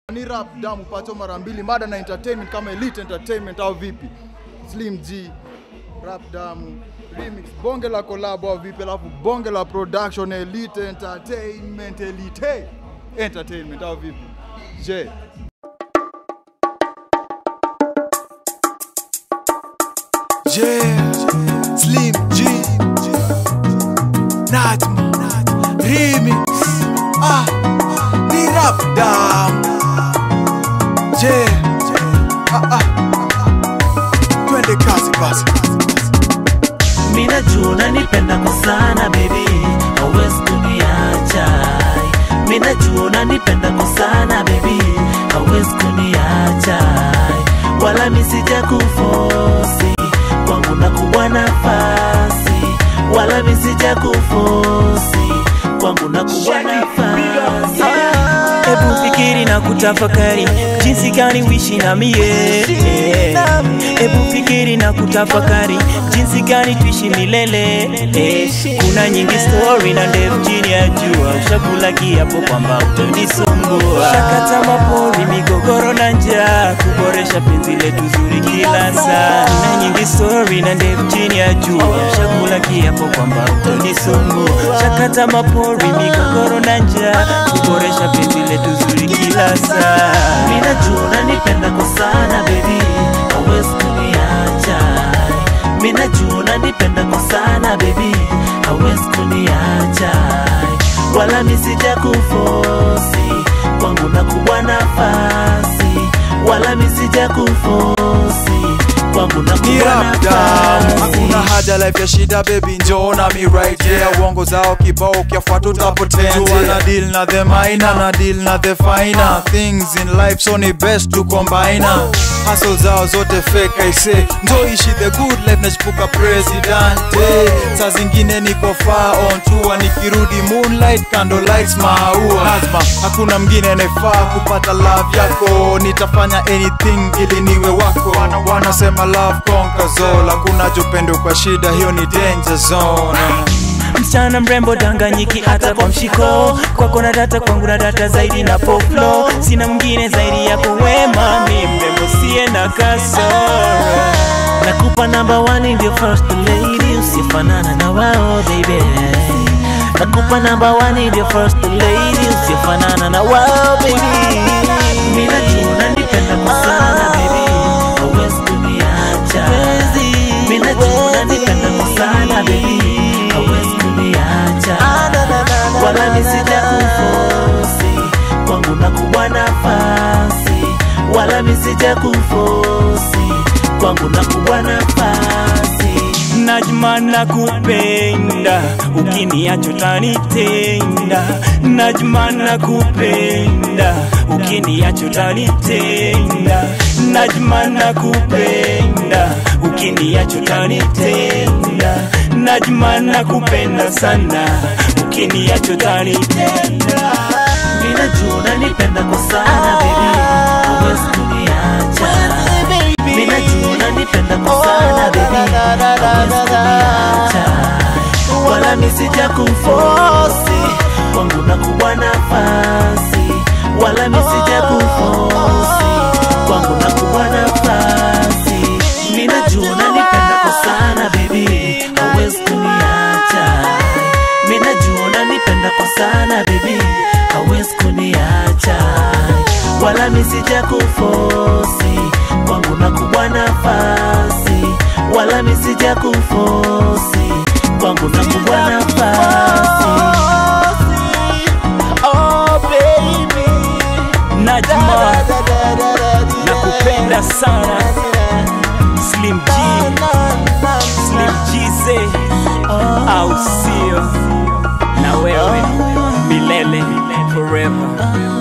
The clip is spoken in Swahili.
Ni rap damu pato mara mbili mada na entertainment kama Elite Entertainment au vipi? Slim G rap damu remix bonge la collab au vipi? Alafu bonge la production Elite Entertainment Elite Entertainment au vipi? Je, Yeah, Slim G, Najma, Remix, ah, ni rap down. Yeah, ah, ah, twende kazi basi. Mina jua unanipenda kwa sana baby, hauwezi kuniacha. Mina jua unanipenda kwa sana baby, hauwezi kuniacha. Wala misija kufosi kwangu na kuwa nafasi, wala misija kufosi kwangu na kuwa nafasi. Hebu fikiri na kutafakari jinsi gani wishi na mie. Hebu fikiri na kutafakari jinsi gani tuishi milele. Eh, Kuna nyingi story na ndefu chini ya jua, ushakula kiapo kwamba utonisumbua. Shakata mapori, migogoro na njaa, kuboresha penzi letu zuri kila saa. Kuna nyingi story na ndefu chini ya jua, ushakula kiapo kwamba utonisumbua. Shakata mapori, migogoro na njaa, kuboresha penzi letu zuri kila saa. Mimi najua unanipenda kwa sana baby, hauwezi kuniacha. Mimi najua unanipenda kwa sana baby, hauwezi kuniacha. Wala misija kufosi kwangu na kubwa nafasi, wala misija kufosi kwangu na Ni kubwa rap down. nafasi. Hakuna haja life ya shida baby, njoo na mi right yeah. Uongo zao kibao ukiafuata utapotea. Jua na deal na the minor na deal na the finer things in life, so ni best to combine. Hustle zao zote fake I say, njoo ishi the good life, nachipuka presidente. Saa zingine niko far on tour, nikirudi moonlight candle lights maua. Lazima hakuna mngine anayefaa kupata love yako, nitafanya anything ili niwe wako. Wanasema love conquers all, hakuna jupendo kwa shida, hiyo ni danger zone. msichana mrembo danganyiki hata kwa mshiko kwako na data kwangu na data zaidi na poplo sina mwingine zaidi yako wema mi mrembo siye na kasoro nakupa namba one ndio first lady usifanana na wao baby nakupa namba one ndio first lady usifanana na wao baby mimi najua unanipenda kwa sana baby hauwezi kuniacha mimi najua unanipenda kwa sana baby hauwezi kuniacha wala misija kufosi kwangu na kubwa nafasi wala misija kufosi kwangu na kubwa nafasi Najma nakupenda, ukiniacha utanitenda. Najma nakupenda, ukiniacha utanitenda. Najma nakupenda, ukiniacha utanitenda. Najma nakupenda sana, ukiniacha utanitenda. Mimi najua unanipenda kwa sana baby, huwezi kuniacha. Mimi najua unanipenda kwa sana baby, hauwezi kuniacha. Wala misija kufosi kwangu na kubwa nafasi, wala misija kufosi kwangu na kubwa nafasi. Mimi najua unanipenda kwa sana baby, hauwezi kuniacha. Mimi najua unanipenda kwa sana baby, hauwezi kuniacha. Wala misija kufosi kwangu na kubwa nafasi, wala misija kufosi kwangu na kubwa nafasi. Oh baby, Najma nakupenda sana Slim G, Slim G say au sio? Na wewe milele forever.